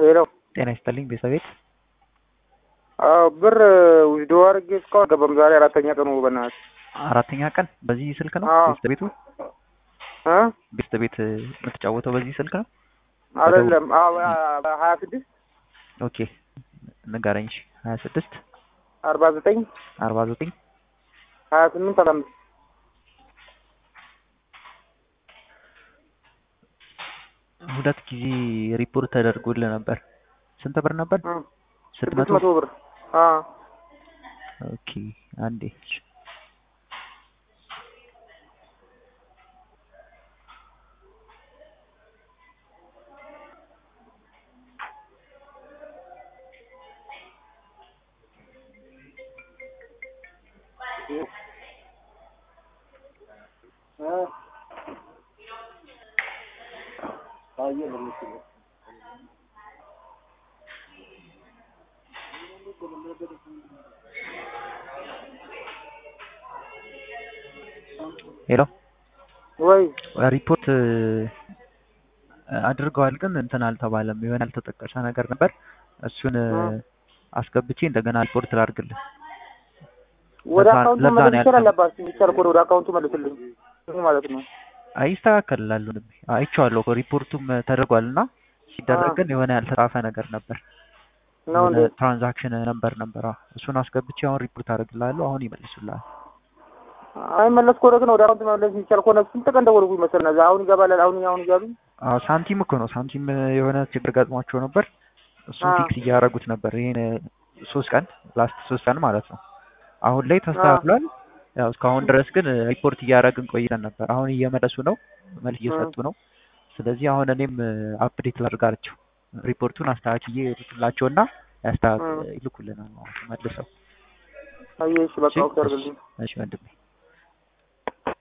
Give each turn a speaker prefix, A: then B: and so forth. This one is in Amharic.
A: ሄሎ
B: ጤና ይስጥልኝ ቤተሰቤት
A: አዎ ብር ዊዝዶ አድርጌ እስካሁን አልገባም። ዛሬ አራተኛ ቀኑ በእናትህ
B: አራተኛ ቀን በዚህ ስልክ ነው
A: አዎ።
B: ቤተሰቤቱ
A: እ
B: ቤተሰቤት የምትጫወተው በዚህ ስልክ ነው
A: አይደለም አዎ ሀያ ስድስት
B: ኦኬ ንገረኝ እሺ ሀያ ስድስት
A: አርባ ዘጠኝ
B: አርባ ዘጠኝ
A: ሀያ ስምንት አስራ አምስት
B: ሁለት ጊዜ ሪፖርት ተደርጎልህ ነበር ስንት ብር ነበር
A: እ
B: ስንት
A: ስድስት
B: መቶ
A: መቶ ብር አዎ
B: ኦኬ አንዴ እሺ። ሄሎ
A: ወይ
B: ሪፖርት አድርገዋል ግን እንትን አልተባለም የሆነ ያልተጠቀሰ ነገር ነበር እሱን
A: እ
B: አስገብቼ እንደገና ሪፖርት ላድርግልህ
A: ወደ
B: ለዛ-
A: አካውንቱ
B: ለዛ
A: መለስ
B: ነው
A: ይችላል
B: ያልከኝ።
A: አባት የሚቻል ከሆነ ወደ አካውንቱ መልስልኝ ይህ ማለት ነው።
B: አይስተካከልላሉ አይቼዋለሁ እኮ ሪፖርቱም ተደርጓል እና ሲደረግ ግን የሆነ ያልተጻፈ ነገር ነበር
A: ነው እንዴ?
B: ትራንዛክሽን ነበር ነበር አዎ። እሱን አስገብቼ አሁን ሪፖርት አደርግልሃለሁ አሁን ይመልሱልሃል
A: አይመለስ ከሆነ ግን ወደ አካውንቱ መመለስ የሚቻል ከሆነ ስንት ቀን ደወልኩኝ መሰለህ እዛ አሁን ይገባል አሁን አሁን እያሉ
B: አዎ ሳንቲም እኮ ነው ሳንቲም የሆነ ችግር ገጥሟቸው ነበር እሱን
A: አዎ።
B: ፊክስ እያደረጉት ነበር ይሄን ሶስት ቀን ላስት ሶስት ቀን ማለት ነው አሁን ላይ ተስተካክሏል ያው እስካሁን ድረስ ግን ሪፖርት እያደረግን ቆይተን ነበር አሁን እየመለሱ ነው መልስ እየሰጡ ነው ስለዚህ አሁን እኔም አፕዴት ላድርጋቸው ሪፖርቱን አስተካክዬ ልክላቸውና ያስተካክ
A: እ
B: ይልኩልናል ማለት ነው መልሰው
A: አየህ እሺ በቃ
B: እሺ
A: ኦኬ አድርግልኝ
B: እሺ ወንድሜ